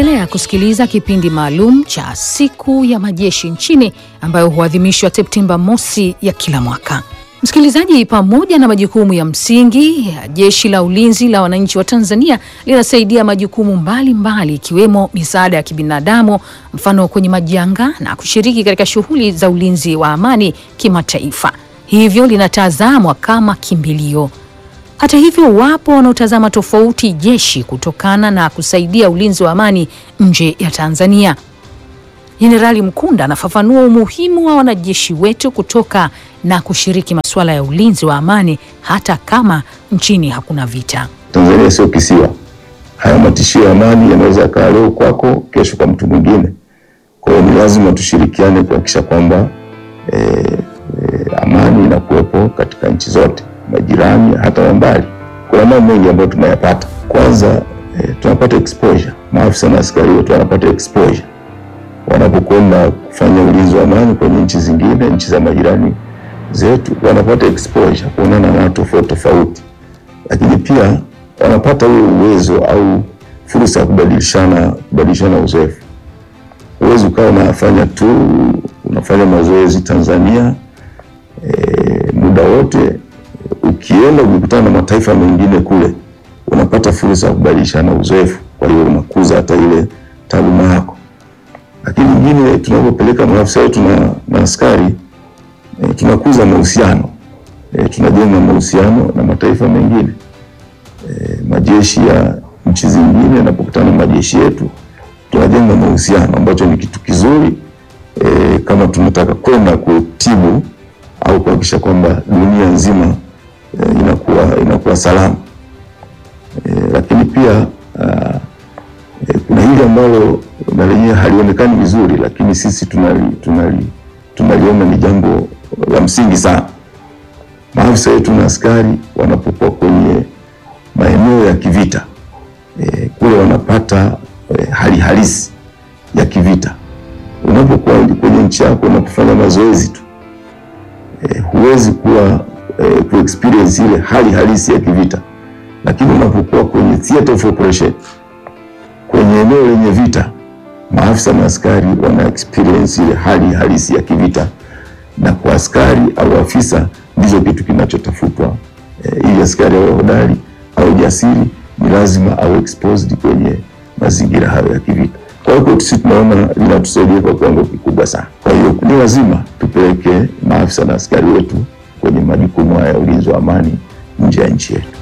Unaendelea kusikiliza kipindi maalum cha siku ya majeshi nchini ambayo huadhimishwa Septemba mosi ya kila mwaka. Msikilizaji, pamoja na majukumu ya msingi ya Jeshi la Ulinzi la Wananchi wa Tanzania linasaidia majukumu mbalimbali ikiwemo misaada ya kibinadamu, mfano kwenye majanga na kushiriki katika shughuli za ulinzi wa amani kimataifa, hivyo linatazamwa kama kimbilio. Hata hivyo, wapo wanaotazama tofauti jeshi kutokana na kusaidia ulinzi wa amani nje ya Tanzania. Jenerali Mkunda anafafanua umuhimu wa wanajeshi wetu kutoka na kushiriki masuala ya ulinzi wa amani hata kama nchini hakuna vita. Tanzania sio kisiwa. Haya matishio ya amani yanaweza yakawa leo kwako, kesho kwa mtu mwingine. Kwa hiyo ni lazima tushirikiane kuhakikisha kwamba e, e, amani inakuwepo katika nchi zote majirani, hata wa mbali. Kuna mambo mengi ambayo tunayapata. Kwanza e, tunapata exposure, maafisa na askari wetu wanapata exposure wanapokwenda kufanya ulinzi wa amani kwenye nchi zingine, nchi za majirani zetu, wanapata exposure kuonana na watu tofauti tofauti, lakini pia wanapata ule uwezo au fursa ya kubadilishana kubadilishana uzoefu. Huwezi ukawa unafanya tu unafanya mazoezi Tanzania e, muda wote. Ukienda ukikutana na mataifa mengine kule, unapata fursa ya kubadilishana uzoefu, kwa hiyo unakuza hata ile taaluma yako lakini nyingine tunapopeleka maafisa wetu na, na askari e, tunakuza mahusiano e, tunajenga mahusiano na mataifa mengine e, majeshi ya nchi zingine yanapokutana na majeshi yetu tunajenga mahusiano ambacho ni kitu kizuri e, kama tunataka kwenda kutibu au kuhakikisha kwamba dunia nzima e, inakuwa, inakuwa salama e, lakini pia a, e, kuna hili ambalo na lenyewe halionekani vizuri, lakini sisi tunali, tunali, tunaliona ni jambo la msingi sana. Maafisa wetu na askari wanapokuwa kwenye maeneo ya kivita e, kule wanapata e, hali halisi ya kivita. Unapokuwa kwenye nchi yako unapofanya mazoezi tu e, huwezi kuwa e, ku experience ile hali halisi ya kivita, lakini unapokuwa kwenye theater of operation, kwenye eneo lenye vita maafisa na askari wana experience ile hali halisi ya kivita, na kwa askari au afisa ndicho kitu kinachotafutwa. E, ili askari awe hodari au jasiri, ni lazima awe exposed kwenye mazingira hayo ya kivita. Kwa hiyo sisi tunaona linatusaidia kwa kiwango kikubwa sana. Kwa hiyo ni lazima tupeleke maafisa na askari wetu kwenye majukumu haya ya ulinzi wa amani nje ya nchi yetu.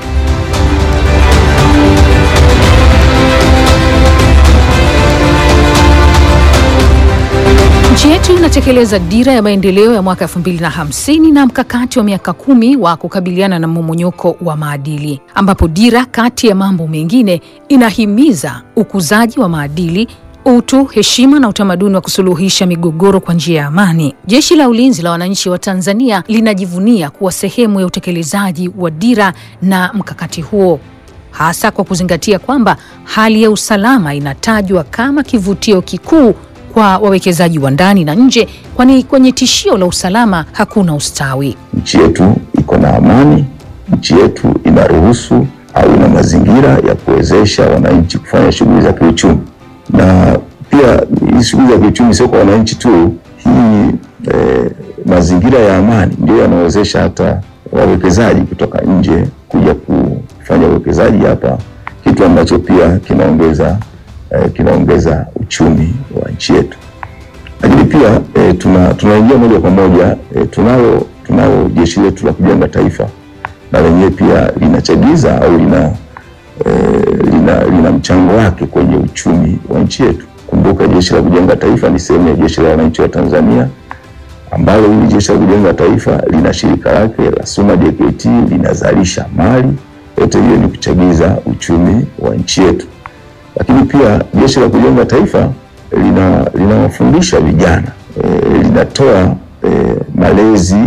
Nchi yetu inatekeleza dira ya maendeleo ya mwaka 2050 na mkakati wa miaka kumi wa kukabiliana na mmomonyoko wa maadili, ambapo dira kati ya mambo mengine inahimiza ukuzaji wa maadili, utu, heshima na utamaduni wa kusuluhisha migogoro kwa njia ya amani. Jeshi la Ulinzi la Wananchi wa Tanzania linajivunia kuwa sehemu ya utekelezaji wa dira na mkakati huo hasa kwa kuzingatia kwamba hali ya usalama inatajwa kama kivutio kikuu kwa wawekezaji wa ndani na nje, kwani kwenye tishio la usalama hakuna ustawi. Nchi yetu iko na amani, nchi yetu inaruhusu au ina mazingira ya kuwezesha wananchi kufanya shughuli za kiuchumi, na pia hii shughuli za kiuchumi sio kwa wananchi tu. Hii eh, mazingira ya amani ndio yanawezesha hata wawekezaji kutoka nje kuja kufanya uwekezaji hapa, kitu ambacho pia kinaongeza eh, kinaongeza uchumi wa nchi yetu. Lakini pia eh, tuna tunaingia moja kwa moja eh, tunalo tunalo jeshi letu la kujenga taifa na lenyewe pia linachagiza au lina, eh, lina lina mchango wake kwenye uchumi wa nchi yetu. Kumbuka jeshi la kujenga taifa ni sehemu ya jeshi la wananchi wa Tanzania ambalo hili jeshi la kujenga taifa lina shirika lake la SUMA JKT linazalisha mali. Yote hiyo ni kuchagiza uchumi wa nchi yetu, lakini pia jeshi la kujenga taifa lina linawafundisha vijana e, linatoa e, malezi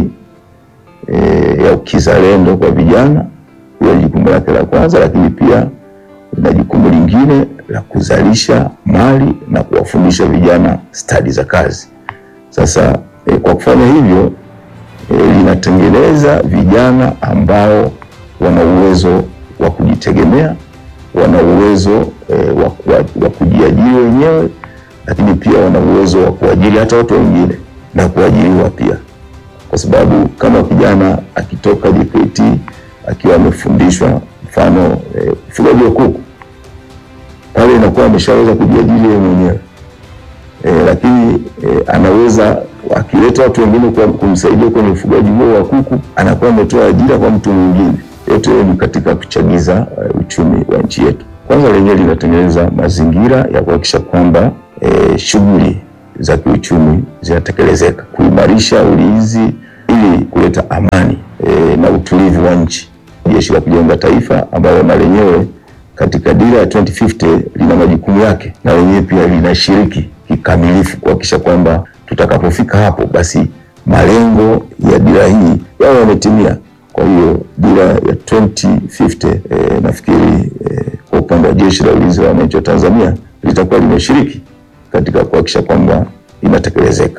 e, ya ukizalendo kwa vijana. Hiyo ni jukumu lake la kwanza, lakini pia lina jukumu lingine la kuzalisha mali na kuwafundisha vijana stadi za kazi. Sasa e, kwa kufanya hivyo e, linatengeneza vijana ambao wana uwezo wa kujitegemea, wana uwezo e, wa, wa, wa kujiajiri wenyewe, lakini pia wana uwezo wa kuajiri hata watu wengine na kuajiriwa pia, kwa sababu kama kijana akitoka JKT akiwa amefundishwa mfano ufugaji e, wa kuku pale inakuwa ameshaweza kujiajiri yeye mwenyewe e, lakini e, anaweza akileta watu wengine kwa kumsaidia kwenye ufugaji huo wa kuku, anakuwa ametoa ajira kwa mtu mwingine. Yote hiyo ni katika kuchagiza uh, uchumi wa nchi yetu. Kwanza lenyewe linatengeneza mazingira ya kuhakikisha kwamba e, shughuli za kiuchumi zinatekelezeka, kuimarisha ulinzi ili kuleta amani e, na utulivu wa nchi. Jeshi la Kujenga Taifa ambalo na lenyewe katika dira ya 2050 lina majukumu yake, na lenyewe pia linashiriki kikamilifu kuhakikisha kwamba tutakapofika hapo basi malengo ya dira hii yawe yametimia. Kwa hiyo dira ya 2050 eh, nafikiri eh, kwa upande wa Jeshi la Ulinzi la Wananchi wa Tanzania litakuwa limeshiriki katika kuhakikisha kwamba inatekelezeka.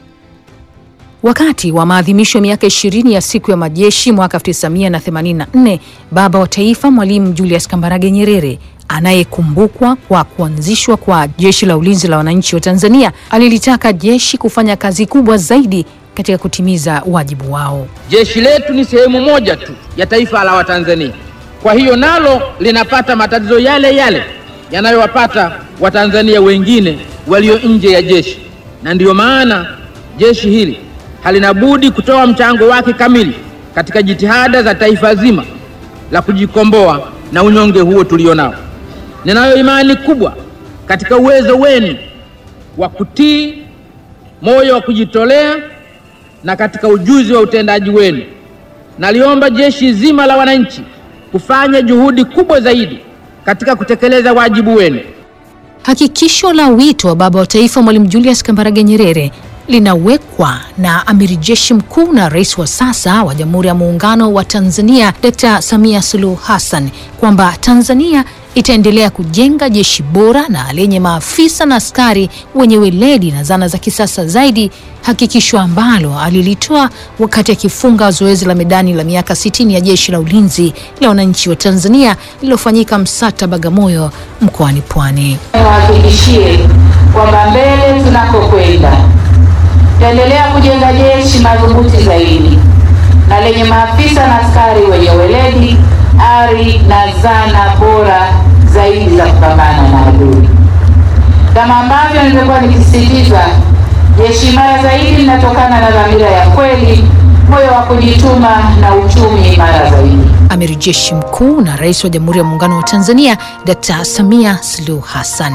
Wakati wa maadhimisho ya miaka ishirini ya siku ya majeshi mwaka 1984 baba wa taifa Mwalimu Julius Kambarage Nyerere anayekumbukwa kwa kuanzishwa kwa Jeshi la Ulinzi la Wananchi wa Tanzania alilitaka jeshi kufanya kazi kubwa zaidi katika kutimiza wajibu wao. Jeshi letu ni sehemu moja tu ya taifa la Watanzania, kwa hiyo nalo linapata matatizo yale yale yanayowapata Watanzania wengine walio nje ya jeshi, na ndiyo maana jeshi hili halina budi kutoa mchango wake kamili katika jitihada za taifa zima la kujikomboa na unyonge huo tulionao. Ninayo imani kubwa katika uwezo wenu wa kutii, moyo wa kujitolea na katika ujuzi wa utendaji wenu. Naliomba jeshi zima la wananchi kufanya juhudi kubwa zaidi katika kutekeleza wajibu wenu. Hakikisho la wito wa baba wa taifa Mwalimu Julius Kambarage Nyerere linawekwa na amiri jeshi mkuu na rais wa sasa wa Jamhuri ya Muungano wa Tanzania Dkt. Samia Suluhu Hassan kwamba Tanzania itaendelea kujenga jeshi bora na lenye maafisa na askari wenye weledi na zana za kisasa zaidi, hakikisho ambalo alilitoa wakati akifunga zoezi la medani la miaka 60 ya Jeshi la Ulinzi la Wananchi wa Tanzania lililofanyika Msata, Bagamoyo, mkoani Pwani. Niwahakikishie kwamba mbele tunakokwenda tutaendelea kujenga jeshi madhubuti zaidi na lenye maafisa na askari wenye weledi, ari na zana bora zaidi za kupambana na adui. Kama ambavyo nilikuwa nikisisitiza, jeshi imara zaidi linatokana na dhamira ya kweli, moyo wa kujituma na uchumi imara zaidi. Amiri jeshi mkuu na rais wa Jamhuri ya Muungano wa Tanzania Dkt. Samia Suluhu Hassan.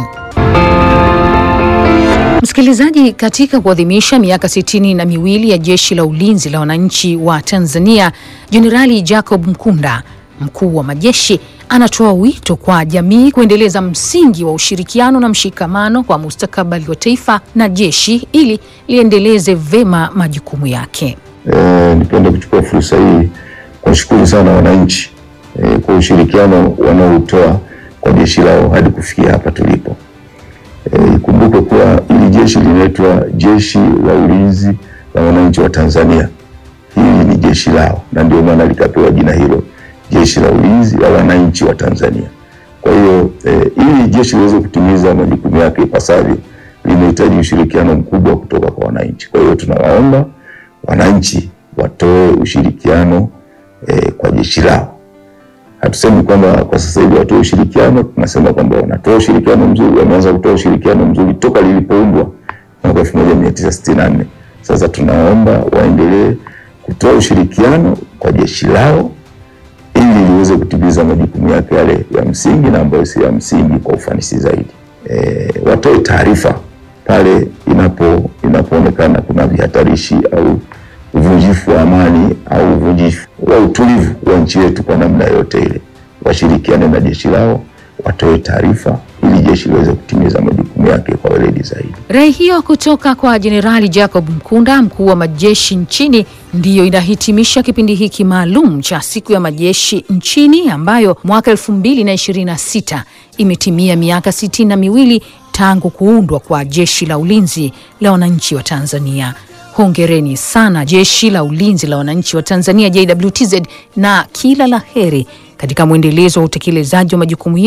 Msikilizaji, katika kuadhimisha miaka sitini na miwili ya Jeshi la Ulinzi la Wananchi wa Tanzania, Jenerali Jacob Mkunda, mkuu wa majeshi, anatoa wito kwa jamii kuendeleza msingi wa ushirikiano na mshikamano kwa mustakabali wa taifa na jeshi ili liendeleze vema majukumu yake. E, nipende kuchukua fursa hii kuwashukuru sana wananchi e, kwa ushirikiano wanaoutoa kwa jeshi lao hadi kufikia hapa tulipo. Ikumbuke e, kuwa hili jeshi linaitwa Jeshi la Ulinzi la Wananchi wa Tanzania. Hili ni jeshi lao na ndio maana likapewa jina hilo, Jeshi la Ulinzi la Wananchi wa Tanzania. Kwa hiyo e, ili jeshi liweze kutimiza majukumu yake ipasavyo, linahitaji ushirikiano mkubwa kutoka kwa wananchi. Kwa hiyo tunawaomba wananchi watoe ushirikiano e, kwa jeshi lao. Hatusemi kwamba kwa sasa hivi watoe ushirikiano, tunasema kwamba wanatoa ushirikiano mzuri, wameanza kutoa ushirikiano mzuri toka lilipoumbwa mwaka 1964. Sasa tunaomba waendelee kutoa ushirikiano kwa jeshi lao ili liweze kutimiza majukumu yake yale ya msingi na ambayo si ya msingi kwa ufanisi zaidi. E, watoe taarifa pale inapo inapoonekana kuna vihatarishi au uvunjifu wa amani au uvunjifu wa utulivu wa nchi yetu kwa namna yote ile, washirikiane na jeshi lao, watoe taarifa ili jeshi liweze kutimiza majukumu yake kwa weledi zaidi. Rai hiyo kutoka kwa Jenerali Jacob Mkunda, mkuu wa majeshi nchini, ndiyo inahitimisha kipindi hiki maalum cha siku ya majeshi nchini ambayo mwaka elfu mbili na ishirini na sita imetimia miaka sitini na miwili tangu kuundwa kwa Jeshi la Ulinzi la Wananchi wa Tanzania. Hongereni sana Jeshi la Ulinzi la Wananchi wa Tanzania JWTZ, na kila la heri katika mwendelezo wa utekelezaji wa majukumu yenu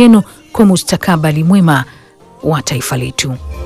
kwa mustakabali mwema wa taifa letu.